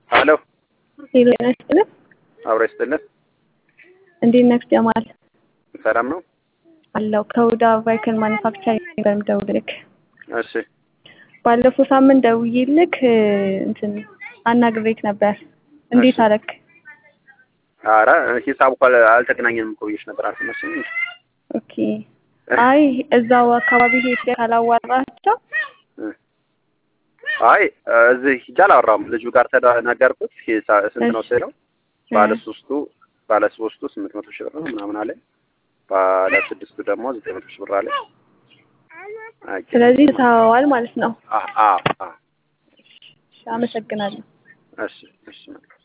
ሄሎ ሄሎ ጤና ይስጥልን። አብሮ ይስጥልን። እንዴት ነህ ጀማል? ሰላም ነው? አለው ከሁዳ ቫይክል ማኒፋክቸሪንግ ነበር የምደውልልክ። እሺ ባለፈው ሳምንት ደውዬልክ እንትን አናግሬክ ነበር። እንዴት እሺ። አረክ? ኧረ ሂሳብ እኮ አልተገናኘንም እኮ ብዬሽ ነበር አልሰማሽም? ኦኬ። አይ እዛው አካባቢ ሄድ ካላዋራቸው አይ እዚህ ሂጅ አላወራሁም። ልጁ ጋር ተነገርኩት። ሂሳ- ስንት ነው እሺ። ስለው ባለ ሶስቱ ባለ ሶስቱ ስምንት መቶ ሺህ ብር ነው ምናምን አለ። ባለ ስድስቱ ደግሞ ዘጠኝ መቶ ሺህ ብር አለ። አይ ስለዚህ ትተዋዋል ማለት ነው። አ አ አ እሺ፣ አመሰግናለሁ። እሺ እሺ